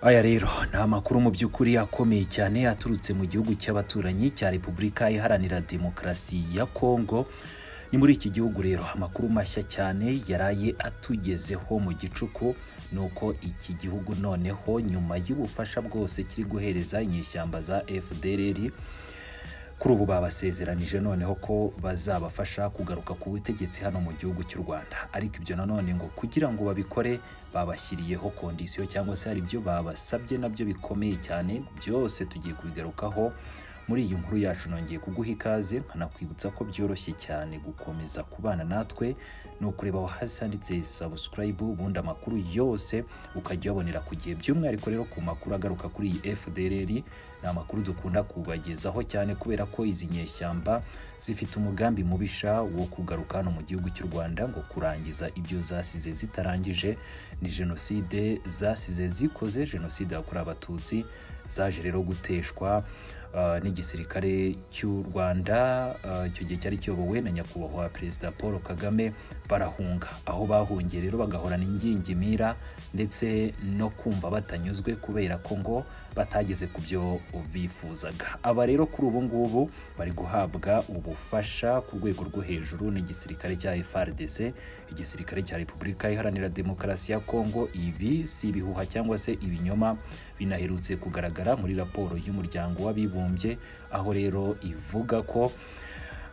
aya rero ni amakuru mu by'ukuri akomeye cyane aturutse mu gihugu cy'abaturanyi cya repubulika iharanira demokarasi ya kongo ni muri iki gihugu rero amakuru mashya cyane yaraye atugezeho mu gicuku ni uko iki gihugu noneho nyuma y'ubufasha bwose kiri guhereza inyeshyamba za fdrr kuri ubu babasezeranije noneho ko bazabafasha kugaruka ku butegetsi hano mu gihugu cy'u rwanda ariko ibyo nanone ngo kugira ngo babikore babashyiriyeho kondisiyo cyangwa se hari ibyo babasabye nabyo bikomeye cyane byose tugiye kubigarukaho muri iyi nkuru yacu nongeye kuguha ikaze nkanakwibutsa ko byoroshye cyane gukomeza kubana natwe ni ukureba aho hasi handitse subscribe ubundi amakuru yose ukajya uyabonera ku gihe by'umwihariko rero ku makuru agaruka kuri iyi FDLR ni amakuru dukunda kubagezaho cyane kubera ko izi nyeshyamba zifite umugambi mubisha wo kugaruka hano mu gihugu cy'u Rwanda ngo kurangiza ibyo zasize zitarangije ni jenoside zasize zikoze jenoside yakorewe abatutsi zaje rero guteshwa n'igisirikare cy'u rwanda icyo gihe cyari kiyobowe na nyakubahwa perezida paul kagame barahunga aho bahungiye rero bagahorana ingingimira ndetse no kumva batanyuzwe kubera ko ngo batageze ku byo bifuzaga aba rero kuri ubu ngubu bari guhabwa ubufasha ku rwego rwo hejuru n'igisirikare cya frdc igisirikare cya repubulika iharanira demokarasi ya kongo ibi si ibihuha cyangwa se ibinyoma binaherutse kugaragara muri raporo y'umuryango w'abibumbye aho rero ivuga ko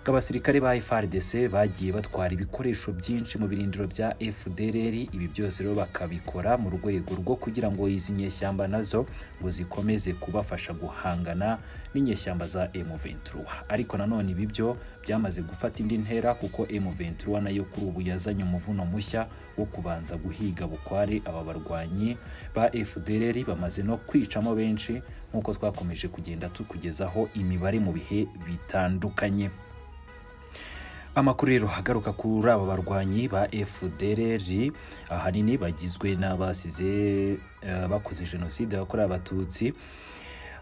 abasirikare ba FARDC bagiye batwara ibikoresho byinshi mu birindiro bya FDLR ibi byose rero bakabikora mu rwego rwo kugira ngo izi nyeshyamba nazo ngo zikomeze kubafasha guhangana n'inyeshyamba za M23 ariko nanone ibi byo byamaze gufata indi ntera kuko M23 nayo kuri ubu yazanye umuvuno mushya wo kubanza guhiga bukware aba barwanyi ba FDLR bamaze no kwicamo benshi nk'uko twakomeje kugenda tukugezaho imibare mu bihe bitandukanye amakuru rero agaruka kuri aba barwanyi ba fdrr ahanini bagizwe n'abasize bakoze jenoside yakorewe abatutsi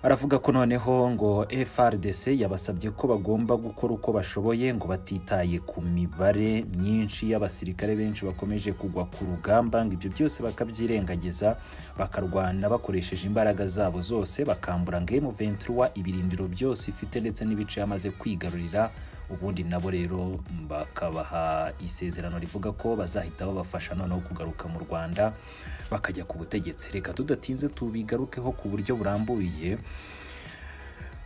aravuga ko noneho ngo frdc yabasabye ko bagomba gukora uko bashoboye ngo batitaye ku mibare myinshi y'abasirikare benshi bakomeje kugwa ku rugamba ngo ibyo byose bakabyirengagiza bakarwana bakoresheje imbaraga zabo zose bakambura ngo m23 ibirindiro byose ifite ndetse n'ibice yamaze kwigarurira ubundi nabo rero bakabaha isezerano rivuga ko bazahita babafasha noneho kugaruka mu rwanda bakajya ku butegetsi reka tudatinze tubigarukeho ku buryo burambuye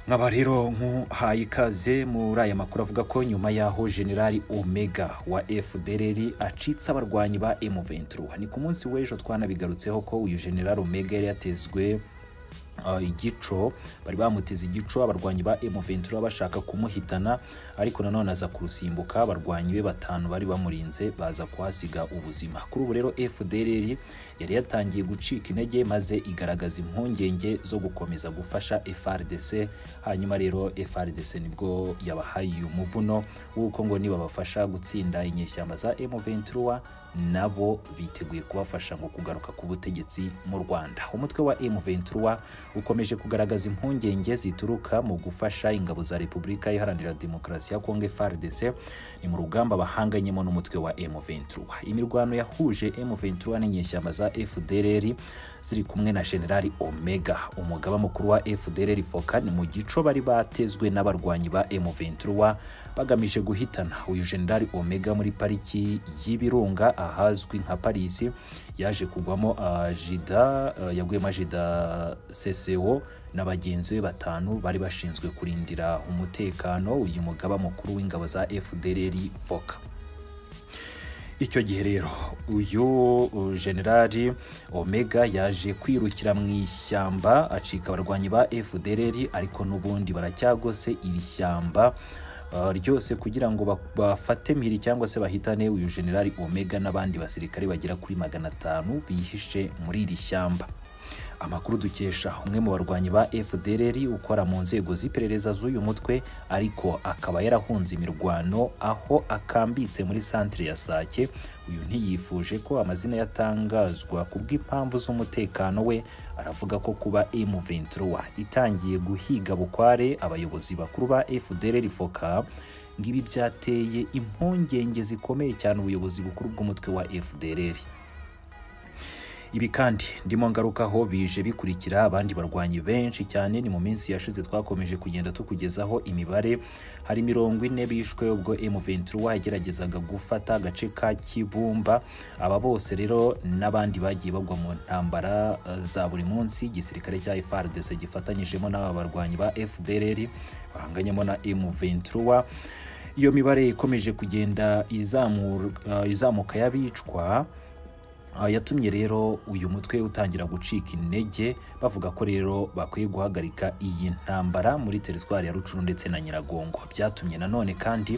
nkaba rero nk'uhaye ikaze muri aya makuru avuga ko nyuma y'aho generali omega wa fdrr acitse abarwanyi ba m23 ni ku munsi w'ejo twanabigarutseho ko uyu generali omega yari yatezwe igico bari bamuteze igico abarwanyi ba M23 bashaka kumuhitana ariko nanone aza kurusimbuka abarwanyi be batanu bari bamurinze baza kuhasiga ubuzima kuri ubu rero FDLR yari yatangiye gucika intege maze igaragaza impungenge zo gukomeza gufasha FRDC hanyuma rero FRDC nibwo yabahaye uyu muvuno w'uko ngo nibabafasha gutsinda inyeshyamba za M23 nabo biteguye kubafasha ngo kugaruka ku butegetsi mu Rwanda umutwe wa M23 ukomeje kugaragaza impungenge zituruka mu gufasha ingabo za Repubulika Iharanira Demokarasi ya Kongo FARDC ni mu rugamba bahanganyemo n'umutwe wa M23 imirwano yahuje M23 n'inyeshyamba za FDLR ziri kumwe na General Omega umugaba mukuru wa FDLR Fokan mu gico bari batezwe n'abarwanyi ba M23 bagamije guhitana uyu General Omega muri pariki y'Ibirunga ahazwi nka Paris yaje kugwamo ajida uh, uh, yaguyemo ajida CCO na bagenzi be batanu bari bashinzwe kurindira umutekano uyu mugaba mukuru w'ingabo za FDLR Foka icyo gihe rero uyu generali omega yaje kwirukira mu ishyamba acika abarwanyi ba FDLR ariko n'ubundi baracyagose iri shyamba ryose kugira ngo bafate mpiri cyangwa se bahitane uyu generali omega n'abandi basirikare bagera kuri magana atanu bihishe muri iri shyamba amakuru dukesha umwe mu barwanyi ba FDLR ukora mu nzego z'iperereza z'uyu mutwe ariko akaba yarahunze imirwano aho akambitse muri centre ya Sake uyu ntiyifuje ko amazina yatangazwa kubw'impamvu z'umutekano we aravuga ko kuba M23 itangiye guhiga bukware abayobozi bakuru ba FDLR Foka ngibi byateye impungenge zikomeye cyane ubuyobozi bukuru bw'umutwe wa FDLR ibi kandi ndimo ngarukaho bije bikurikira abandi barwanyi benshi cyane ni mu minsi yashize twakomeje kugenda tukugezaho imibare hari mirongo ine bishwe ubwo M23 yageragezaga gufata agace ka Kibumba aba bose rero n'abandi bagiye bagwa mu ntambara eh, za buri munsi igisirikare cya FARDC gifatanyijemo n'aba barwanyi ba FDLR bahanganyemo na M23 iyo mibare ikomeje kugenda izamur- uh, izamuka y'abicwa uh, yatumye rero uyu mutwe utangira gucika intege bavuga ko rero bakwiye guhagarika iyi ntambara muri teritwari ya rucuru ndetse na nyiragongo byatumye nanone kandi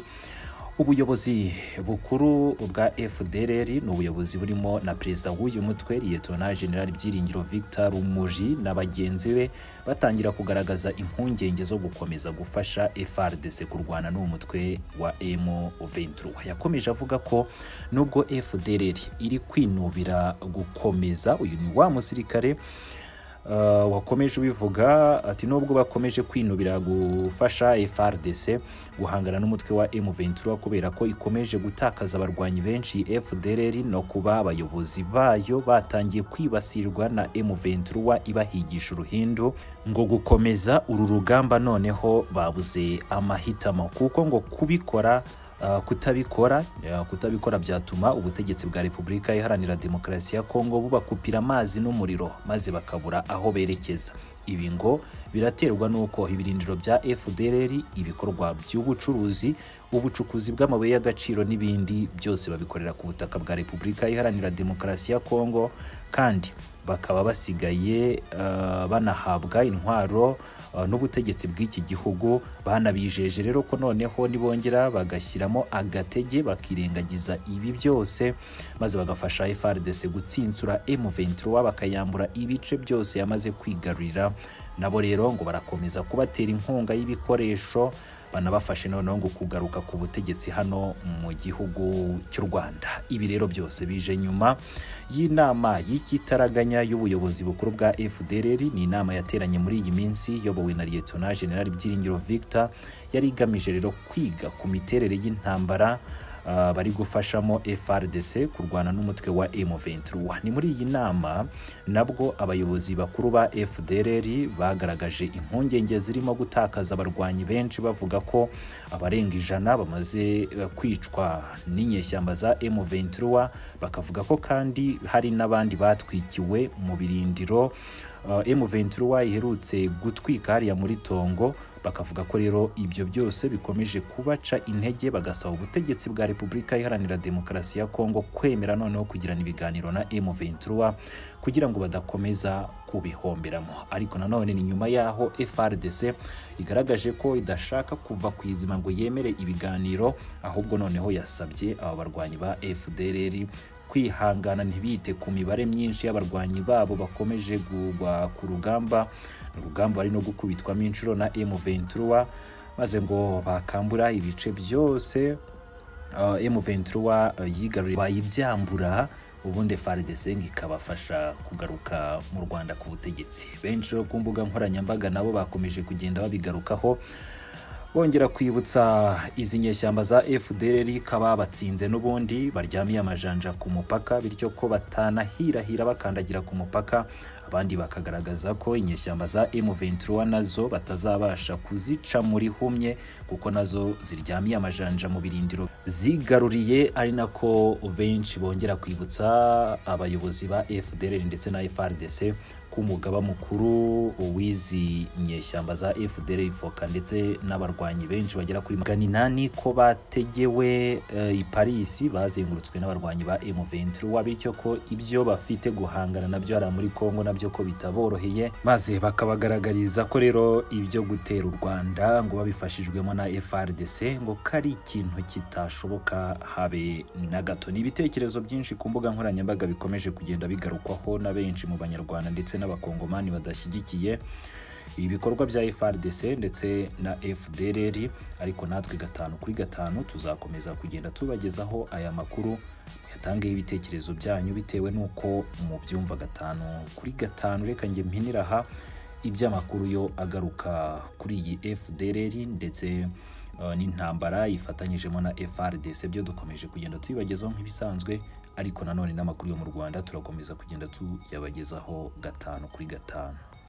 ubuyobozi bukuru bwa fdrr ni ubuyobozi burimo na perezida w'uyu mutwe liyetona general byiringiro victor rumuji na bagenzi be batangira kugaragaza impungenge zo gukomeza gufasha frdc kurwana n'uwo mutwe wa m23 yakomeje avuga ko nubwo fdrr iri kwinubira gukomeza uyu ni wa musirikare Uh, wakomeje ubivuga ati nubwo bakomeje kwinubira gufasha FRDC guhangana n'umutwe wa M23 kubera ko ikomeje gutakaza abarwanyi benshi FDLR no kuba abayobozi bayo batangiye kwibasirwa na M23 ibahigisha uruhindu ngo gukomeza uru rugamba noneho babuze amahitamo kuko ngo kubikora Uh, kutabikora uh, kutabikora byatuma ubutegetsi bwa repubulika iharanira demokarasi ya kongo bubakupira amazi n'umuriro maze bakabura aho berekeza ibi ngo biraterwa n'uko ibirindiro bya fdrr ibikorwa by'ubucuruzi ubucukuzi bw'amabuye y'agaciro n'ibindi byose babikorera ku butaka bwa repubulika iharanira demokarasi ya kongo kandi bakaba basigaye uh, banahabwa intwaro uh, n'ubutegetsi bw'iki gihugu banabijeje rero ko noneho nibongera bagashyiramo agatege bakirengagiza ibi byose maze bagafasha FARDC gutsinsura M23 bakayambura ibice byose yamaze kwigarurira nabo rero ngo barakomeza kubatera inkunga y'ibikoresho banabafashe noneho ngo kugaruka ku butegetsi hano mu gihugu cy'u Rwanda ibi rero byose bije nyuma y'inama y'ikitaraganya y'ubuyobozi bukuru bwa FDLR ni inama yateranye muri iyi minsi yobowe na Lieutenant General Byiringiro Victor yari igamije rero kwiga ku miterere y'intambara Uh, bari gufashamo FRDC kurwana n'umutwe wa M23. Ni muri iyi nama nabwo abayobozi bakuru ba FDLR bagaragaje impungenge zirimo gutakaza abarwanyi benshi bavuga ko abarenga ijana bamaze uh, kwicwa n'inyeshyamba za M23 bakavuga ko kandi hari n'abandi batwikiwe mu birindiro Uh, M23 iherutse gutwika hariya muri Tongo bakavuga ko rero ibyo byose bikomeje kubaca intege bagasaba ubutegetsi bwa Repubulika Iharanira Demokarasi ya Kongo kwemera noneho kugirana ibiganiro na M23 kugira ngo badakomeza kubihomberamo ariko nanone ni nyuma yaho FRDC igaragaje ko idashaka kuva ku izima ngo yemere ibiganiro ahubwo noneho yasabye aba barwanyi ba FDLR kwihangana ntibite ku mibare myinshi y'abarwanyi babo bakomeje kugwa ku rugamba urugamba bari no gukubitwamo inshuro na M23 maze ngo bakambura ibice byose uh, M23 yigaruriye bayibyambura ubundi FARDC ngo ikabafasha kugaruka mu Rwanda ku butegetsi benshi rero ku mbuga nkoranyambaga nabo bakomeje kugenda babigarukaho bongera kwibutsa izi nyeshyamba za FDLR ko ababatsinze n'ubundi baryamiye amajanja ku mupaka bityo ko batanahirahira bakandagira ku mupaka abandi bakagaragaza ko inyeshyamba za M23 nazo batazabasha kuzica muri humye kuko nazo ziryamiye amajanja mu birindiro zigaruriye ari nako benshi bongera kwibutsa abayobozi ba FDLR ndetse na FRDC ku mugaba mukuru w'izi nyeshyamba za FDL Foka ndetse n'abarwanyi benshi bagera kuri magana inani ko bategewe eh, i Paris bazengurutswe n'abarwanyi ba M23 bityo ko ibyo bafite guhangana nabyo hari muri Kongo nabyo ko bitaboroheye maze bakabagaragariza ko rero ibyo gutera u Rwanda ngo babifashijwemo na FRDC ngo kari ikintu kitashoboka habe na gato ni ibitekerezo byinshi ku mbuga nkoranyambaga bikomeje kugenda bigarukwaho na benshi mu banyarwanda ndetse n'abakongomani badashyigikiye ibikorwa bya FRDC ndetse na FDLR ariko natwe gatanu kuri gatanu tuzakomeza kugenda tubagezaho aya makuru yatangeho ibitekerezo byanyu bitewe n'uko mubyumva gatanu kuri gatanu reka njye mpinira aha iby'amakuru yo agaruka kuri iyi FDLR ndetse eh, n'intambara yifatanyijemo na FRDC byo dukomeje kugenda tubibagezaho nk'ibisanzwe ariko nanone n'amakuru yo mu rwanda turakomeza kugenda tuyabagezaho gatanu kuri gatanu